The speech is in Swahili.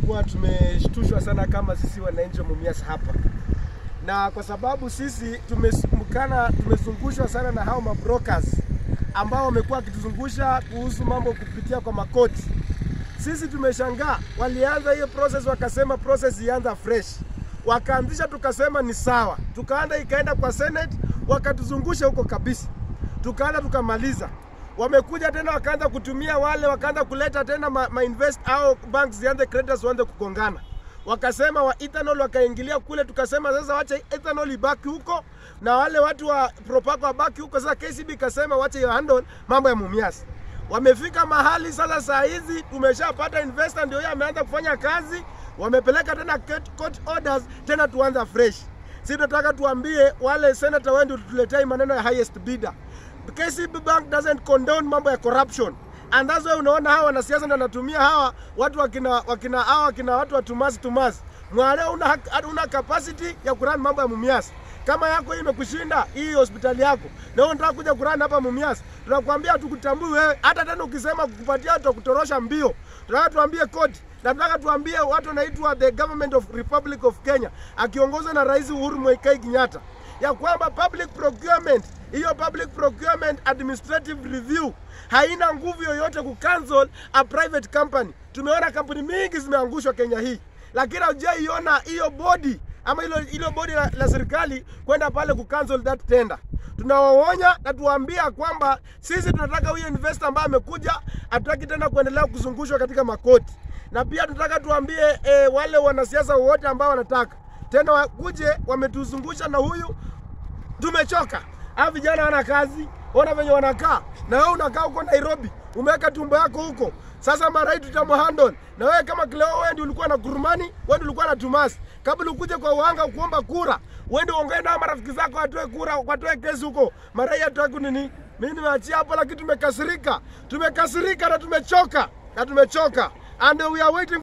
tumekuwa tumeshtushwa sana kama sisi wananchi wa Mumias hapa, na kwa sababu sisi tumesumukana, tumezungushwa sana na hao mabrokers ambao wamekuwa wakituzungusha kuhusu mambo kupitia kwa makoti. Sisi tumeshangaa, walianza hiyo process, wakasema process ianza fresh, wakaanzisha, tukasema ni sawa, tukaanda, ikaenda kwa Senate, wakatuzungusha huko kabisa, tukaanda, tukamaliza wamekuja tena wakaanza kutumia wale, wakaanza kuleta tena ma, ma invest au banks zianze creditors waanze kugongana, wakasema wa ethanol wakaingilia kule, tukasema sasa wacha ethanol ibaki huko na wale watu wa Propaco wabaki huko. Sasa KCB ikasema wacha hiyo handle mambo ya Mumias. Wamefika mahali sasa, saa hizi tumeshapata investor, ndio yeye ameanza kufanya kazi, wamepeleka tena court orders, tena tuanza fresh. Sisi tunataka tuambie wale senator wao ndio tutuletee maneno ya highest bidder. KCB Bank doesn't condone mambo ya corruption. And that's why unaona hawa wanasiasa ndio wanatumia hawa watu wakina wakina hawa wakina watu wa tumasi tumasi. Mwale una una capacity ya kurun mambo ya Mumias. Kama yako hii imekushinda hii hospitali yako na wewe unataka kuja kurun hapa Mumias, tunakwambia tukutambui wewe. Hata tena ukisema kukupatia tutakutorosha mbio. Tunataka tuambie koti na tunataka tuambie watu wanaitwa the government of Republic of Kenya akiongozwa na Rais Uhuru Muigai Kenyatta ya kwamba public procurement hiyo public procurement administrative review haina nguvu yoyote kucancel a private company. Tumeona kampuni mingi zimeangushwa Kenya hii, lakini hujaiona hiyo body ama hilo hilo body la, la serikali kwenda pale kucancel that tender. Tunawaonya na tuwaambia kwamba sisi tunataka huyo investor ambaye amekuja, hatutaki tena kuendelea kuzungushwa katika makoti, na pia tunataka tuambie e, wale wanasiasa wote ambao wanataka tena wakuje wametuzungusha na huyu tumechoka. Hawa vijana wana kazi, ona venye wanakaa, na wewe unakaa huko Nairobi, umeweka tumbo yako huko. Sasa mara hii tutamhandle. Na wewe kama Cleo, wewe ndio ulikuwa na Kurumani, wewe ndio ulikuwa na Tumasi. Kabla ukuje kwa uanga kuomba kura, wewe ndio ongea na marafiki zako watoe kura, watoe kesi huko. Mara hii hatutaki nini? Mimi nimeachia hapo, lakini tumekasirika, tumekasirika na tumechoka, na tumechoka and we are waiting